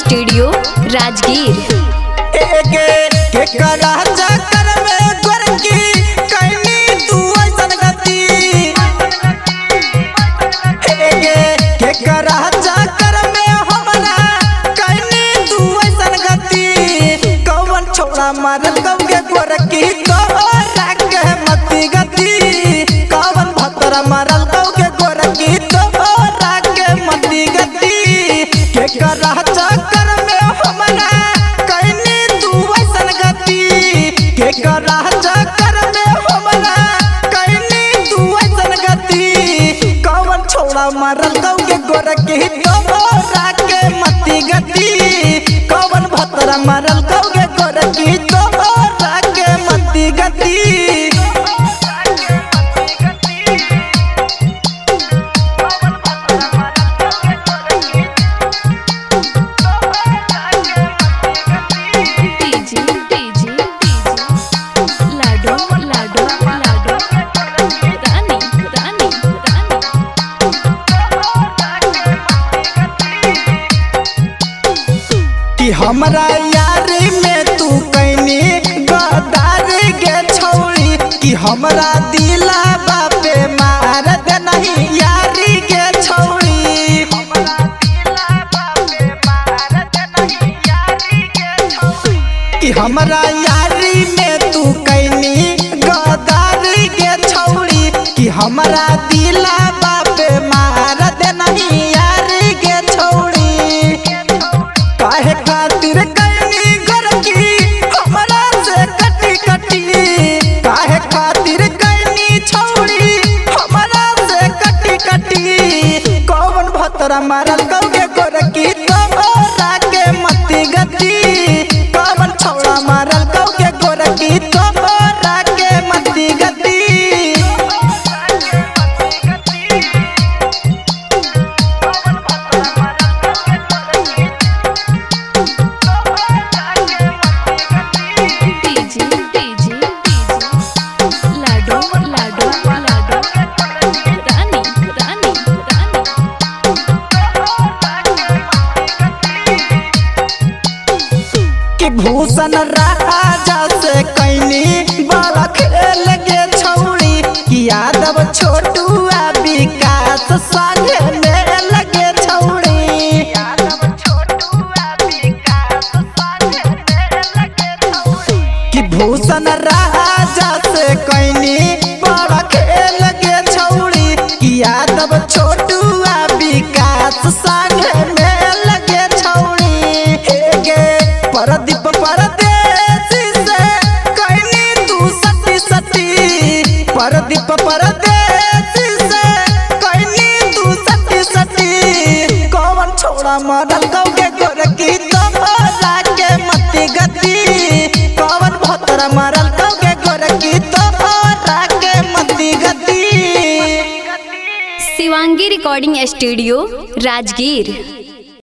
studio Rajgir एके के करा चक्कर में गोरकी कैनी तू ऐसन गति एके के करा चक्कर में हमरा कैनी तू ऐसन गति कौन छोड़ा मारल कब के गोरकी तोरा के मती गति कौन भतरा मारल कब के गोरकी तोरा के मती गति के करा चक्कर में हमरा कैनी तू ऐसन गति के करा चक्कर में हमरा कैनी तू ऐसन गति कौन छोड़ा मारल कौ के गोरकी तोरा के मती गति कौन भतरा मारल कौ के गोरकी तोरा के मती गति डीजे डीजे लाडो लाडो लाडो रानी रानी रानी कि हमरा यारी में तू कैनी गदार गे छौरी कि हमरा दिला बापे मार दे नहीं यारी गे छौरी कि हमरा यारी में तू कैनी गदार गे छौरी कि हमरा दिला बापे मार दे नहीं यारी गे छौरी काहे खातिर कैनी गरकी हमरा से कटी कटी काहे खातिर कैनी छौरी हमरा से कटी कटी कौन भतरा मारल कौगे गोरकी तोरा के मती गति कौन छौड़ा मारल कौगे गोरकी तोरा के मती गति डीजे डीजे लाडो लाडो लाडो रानी रानी रानी कि भूषण राजा से कैनी बड़ा खेल गे छौड़ी कि यादव छोटू आ विकास संगे में लगे छौड़ी कि भूषण राजा से कैनी बड़ा खेल गे छौड़ी कि यादव छोटू आ विकास संगे में लगे छौड़ी हे गे परदीप परदेसी से कैनी तू सती सती परदीप परदेसी से कैनी तू सती सती कौन छोड़ा मरल गौगे गोरकी तोरा के मती गति कौन भतरा मरल गौगे गोरकी तोरा के मती गति शिवांगी रिकॉर्डिंग स्टूडियो राजगीर